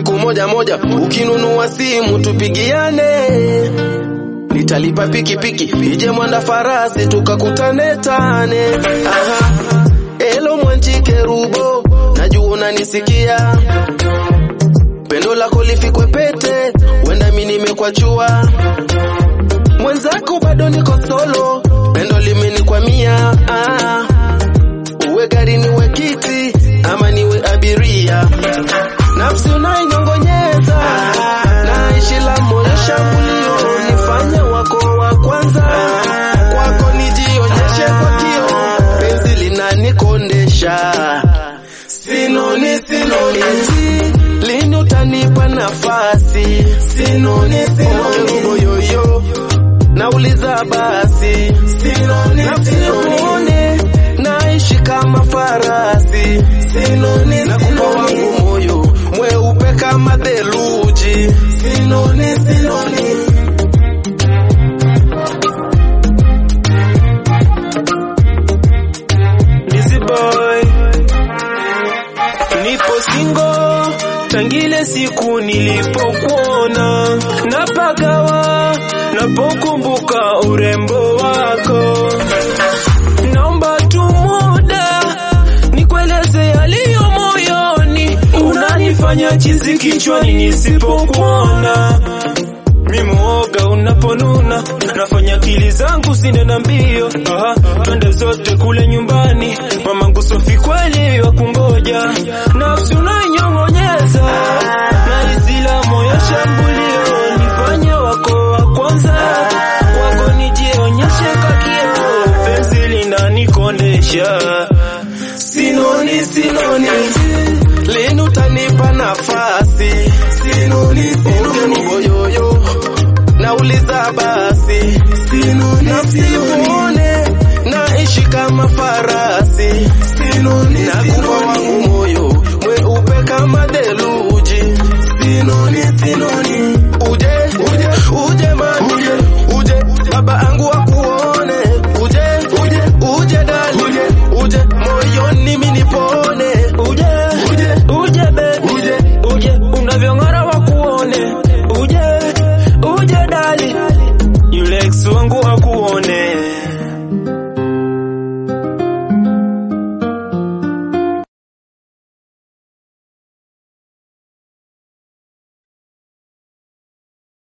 siku moja moja, ukinunua simu tupigiane, nitalipa pikipiki ije mwanda farasi tukakutane tane. Aha, elo mwanjike rubo, najua unanisikia, pendo lako lifikwe pete, wenda mi nimekwachua mwenzako bado niko solo, pendo limenikwamia. Ah, uwe gari niwe kiti ama niwe abiria, nafsi unainyongonyeza naishi la moyo shambulio, nifanye wako wa kwanza, kwako nijionyeshe kwa kio, penzi linanikondesha sinoni sinoni, lini utanipa nafasi sinoni sinoni, yoyo nauliza basi sinoni sinoni, naishi kama farasi sinoni nakupa wangu moyo mweupe kama theluji sinoni sinoni Busy boy, nipo singo tangile siku nilipokuona, napagawa napokumbuka urembo wako. Naomba tu muda nikueleze yaliyo moyoni, unanifanya chizi kichwani nisipokuona mi muoga unaponuna, nafanya akili zangu zinena mbio. Aha, twende zote kule nyumbani, mamangu Sofi kweli wa kungoja, nafsi unainyong'onyeza na isila moyo shambulio, nifanye wako wa kwanza, kwako nijionyeshe kakio, penzi linanikondesha sinoni sinoni, lini utanipa nafasi sinoni sinoni, boyoyo nauliza basi sinoni nasimuone naishi kama farasi sinoni nakupa